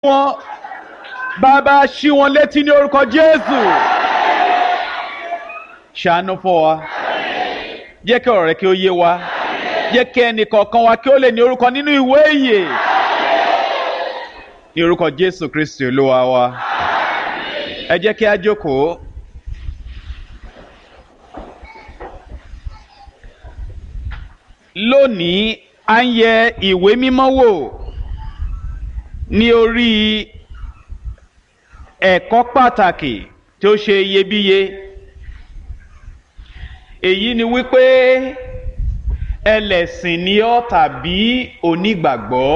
wọn bàbá ṣí wọn létí ní orúkọ jésù ṣàánú fún wa jẹ́ kí ọ̀rọ̀ rẹ kí ó yé wa jẹ́ kí ẹnì kọ̀ọ̀kan wa kí ó lè ní orúkọ nínú ìwé ìyè ní orúkọ jésù kristi olúwa wa ẹ jẹ́ kí a jókòó. lónìí a ń yẹ ìwé mímọ́ wò ní orí ẹ̀kọ́ pàtàkì tí ó ṣe iyebíye èyí ni wípé ẹlẹ́sìn ni ọ́ tàbí onígbàgbọ́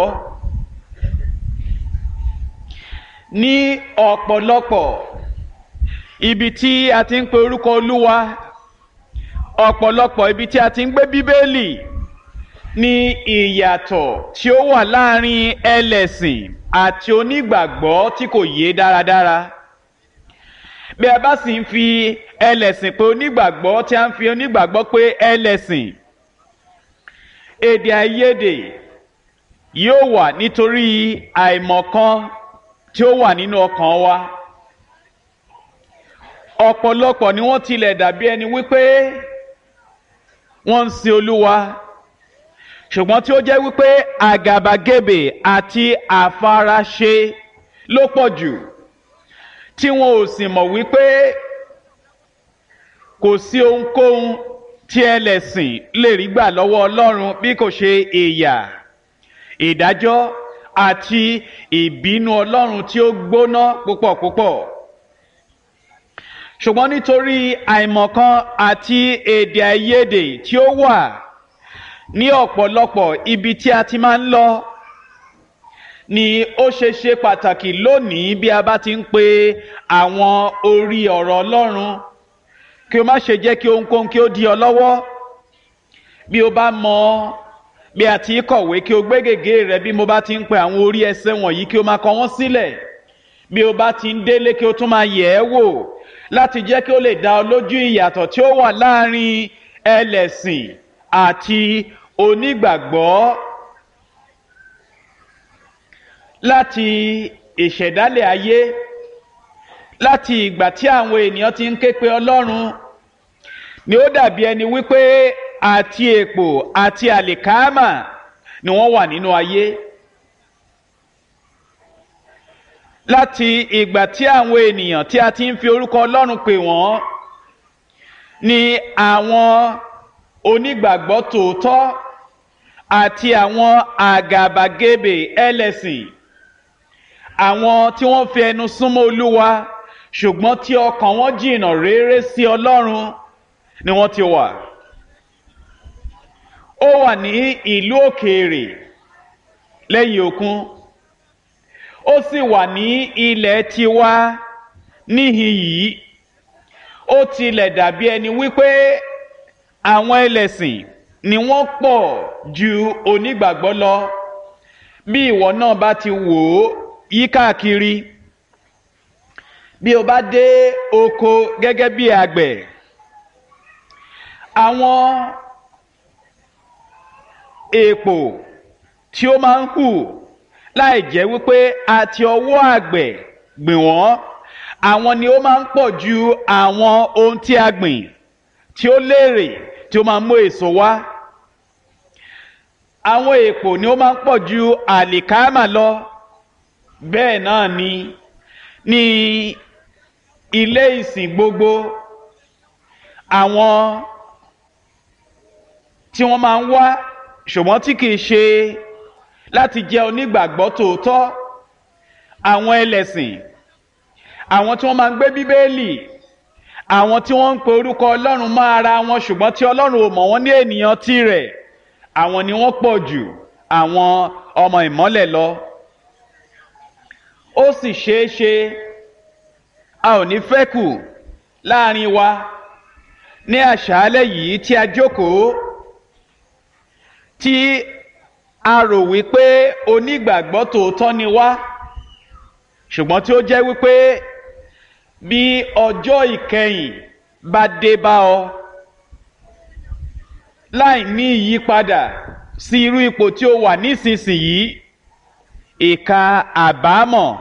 ní ọ̀pọ̀lọpọ̀ ibi tí a ti ń pe orúkọ olúwa ọ̀pọ̀lọpọ̀ ibi tí a ti ń gbé bíbélì ní ìyàtọ̀ tí ó wà láàrin ẹlẹ́sìn àti onígbàgbọ́ tí kò yé dáradára bí a bá sì ń fi ẹlẹ́sìn pé onígbàgbọ́ tí a ń fi onígbàgbọ́ pé ẹlẹ́sìn èdè àìyedè yóò wà nítorí àìmọ̀kan tí ó wà nínú ọkàn wa ọ̀pọ̀lọpọ̀ ni wọ́n tilẹ̀ dàbí ẹni wípé wọ́n ń sin olúwa ṣùgbọ́n tí ó jẹ́ wípé àgàbàgebè àti àfaraṣe ló pọ̀ jù tí wọn ò sì mọ̀ wípé kò sí ohunkóhun tí ẹlẹ́sìn lè rí gbà lọ́wọ́ ọlọ́run bí kò ṣe ìyà ìdájọ́ àti ìbínú ọlọ́run tí ó gbóná púpọ̀ púpọ̀ ṣùgbọ́n nítorí àìmọ̀kan àti èdè àìyedè tí ó wà ní ọ̀pọ̀lọpọ̀ ibi tí a ti máa ń lọ ni ó ṣe ṣe pàtàkì lónìí bí a bá ti ń pe àwọn orí ọ̀rọ̀ ọlọ́run kí o má ṣe jẹ́ kí ohunkóhun kí ó di ọ lọ́wọ́ bí o bá mọ bí a ti kọ̀wé kí o gbé gègé rẹ bí mo bá ti ń pe àwọn orí ẹsẹ̀ wọ̀nyí kí o máa kọ wọ́n sílẹ̀ bí o bá ti ń délé kí o tún máa yẹ̀ ẹ́ wò láti jẹ́ kí o lè dá ọ lójú ìyàtọ̀ tí ó wà láàrin ẹlẹ́sìn àti onígbàgbọ́ láti ìṣẹ̀dálẹ̀ ayé láti ìgbà tí àwọn ènìyàn ti ń ké pe ọlọ́run ni ó dàbí ẹni wípé àti èpò àti àlìkámà ni wọ́n wà nínú ayé láti ìgbà tí àwọn ènìyàn tí a ti ń fi orúkọ ọlọ́run pè wọ́n ni àwọn onígbàgbọ́ tòótọ́ àti àwọn àgàbàgebè ẹlẹ́sìn àwọn tí wọ́n fi ẹnu súnmọ́ olúwa ṣùgbọ́n tí ọkàn wọn jìnnà réré sí ọlọ́run ni wọ́n ti wà. ó wà ní ìlú òkèèrè lẹ́yìn òkun ó sì wà ní ilẹ̀ tiwa níhìn yìí ó tilẹ̀ dàbí ẹni wípé àwọn ẹlẹ́sìn ni wọ́n pọ̀ ju onígbàgbọ́ lọ bí ìwọ náà bá ti wò ó yí káàkiri bí o bá dé oko gẹ́gẹ́ bí àgbẹ̀ àwọn èèpò tí ó máa ń hù láì jẹ́ wípé a ti ọwọ́ àgbẹ̀ gbìn wọ́n àwọn ni ó máa ń pọ̀ ju àwọn ohun tí a gbìn tí ó léèrè tí ó máa mú èso wá àwọn èèpò ni ó máa ń pọ̀ ju àlìkámà lọ bẹ́ẹ̀ náà ni ní ilé ìsìn gbogbo àwọn tí wọ́n máa ń wá ṣùgbọ́n tí kìí ṣe láti jẹ́ onígbàgbọ́ tòótọ́ àwọn ẹlẹ́sìn àwọn tí wọ́n máa ń gbé bíbélì àwọn tí wọ́n ń pe orúkọ ọlọ́run mọ́ ara wọn ṣùgbọ́n tí ọlọ́run ò mọ̀ wọ́n ní ènìyàn tirẹ̀ àwọn ni wọ́n pọ̀ jù àwọn ọmọ ìmọ́lẹ̀ lọ. ó sì ṣeé ṣe a ò ní fẹ́ kù láàrin wa ní àṣálẹ́ yìí tí a jókòó tí a rò wípé onígbàgbọ́ tòótọ́ ni wá ṣùgbọ́n tí ó jẹ́ wípé bí ọjọ́ ìkẹyìn bá dé bá ọ láì ní ìyípadà sí irú ipò tí ó wà nísinsìnyí ìka àbámọ̀